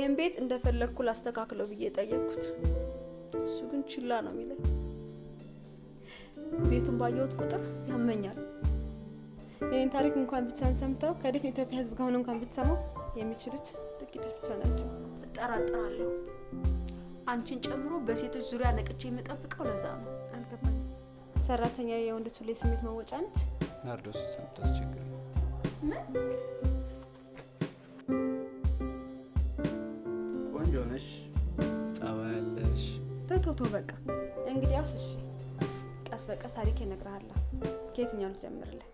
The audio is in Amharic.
ይህን ቤት እንደፈለግኩ ላስተካክለው ብዬ ጠየቅኩት። እሱ ግን ችላ ነው የሚለኝ። ቤቱን ባየሁት ቁጥር ያመኛል። ይህን ታሪክ እንኳን ብቻን ሰምተው ከድፍን ኢትዮጵያ ሕዝብ ከሆነ እንኳን ብትሰማው የሚችሉት ጥቂቶች ብቻ ናቸው። እጠራጠራለሁ። አንቺን ጨምሮ በሴቶች ዙሪያ ነቅቼ የምጠብቀው ለዛ ነው። አልገባኝ። ሰራተኛ የወንዶች ሁሌ ስሜት መወጫ ነች። ናርዶስ ከምታስቸግር ቆንጆ ነሽ፣ ጸባይ ያለሽ። ተቶቶ በቃ እንግዲያውስ እሺ፣ ቀስ በቀስ ታሪክ እነግርሃለሁ። ከየትኛው ልጀምርልህ?